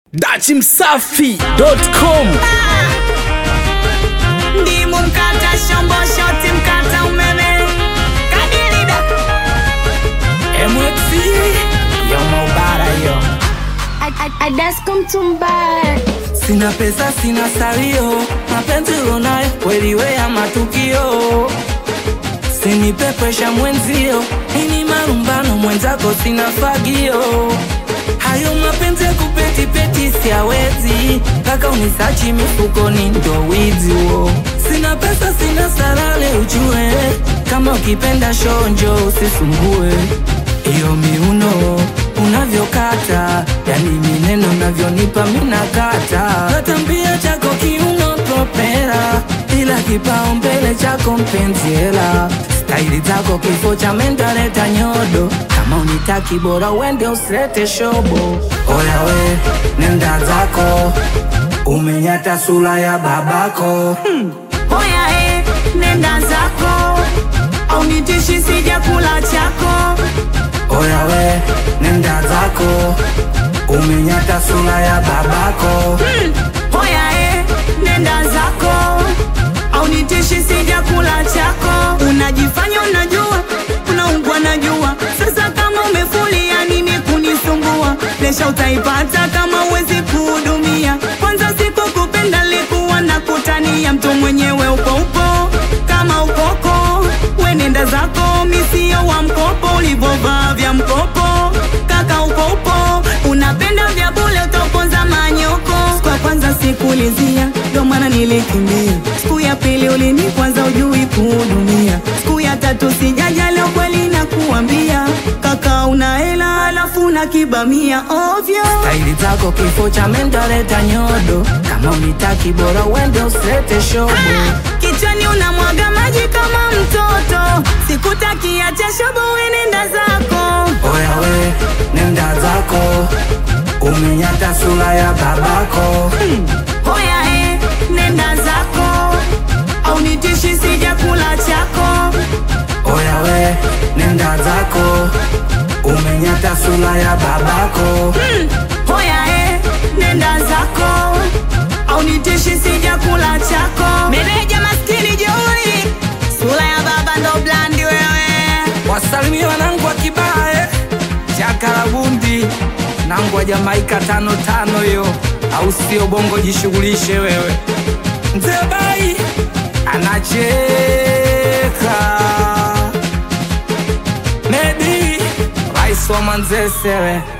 dachimsafi.com ndimu mkata shombo shoti mkata umeme kadilida MXC yo maubara yo Adasko mtumbaya sina pesa sina salio mapenzi ulonayo kweli we ya matukio sinipepesha mwenzio ini marumbano mwenzako sina fagio hayo mapenzi ya kupetipeti siawezi kaka unisachi mifukoni ndo wizi huo sina pesa sina salale ujue kama ukipenda shonjo usisumbue iyo miuno unavyokata yani mineno unavyonipa minakata natambia chako kiuno propera ila kipaumbele chako mpenzi hela staili zako kifo cha mentaleta nyodo kama unitaki bora uende usete shobo oya we nenda zako umenyata sura ya babako hmm. oya e nenda zako au nitishi sija kula chako oya we nenda zako umenyata sura ya babako hmm. oya e nenda zako au nitishi sija kula chako unajifanya unajua unaungwa najua sasa kama umefulia nini kunisumbua lesha utaipata kama uwezi kuhudumia kwanza siku kupenda likuwa na kutania mtu mwenyewe upo upo kama ukoko wenenda zako misio wa mkopo ulivovaa vya mkopo kaka upo upo unapenda vya bule utoponza manyoko siku ya kwanza sikulizia ndo maana nilikimbia siku ya pili ulini kwanza ujui kuhudumia siku ya tatu sijaja leo kweli na kuambia kaka una hela alafu una kibamia ovyo staili zako kifo cha mentaleta nyodo kama unitaki bora uende usete shobo kichwani unamwaga maji kama mtoto sikutakiacha shobo wenenda zako oya we nenda zako umenyata sura ya babako hmm. oya e nenda zako au nitishi sija kula chako oya we nenda zako umenyata sura ya babako hmm. oya e nenda zako au nitishi sija kula chako meneja maskini jeuri sura ya baba ndo blandi wewe wasalimie wanangu wa kibae chakarabundi nangu wa jamaika tano tano yo au sio bongo jishughulishe wewe mzee bai anacheka medi rais wa manzesewe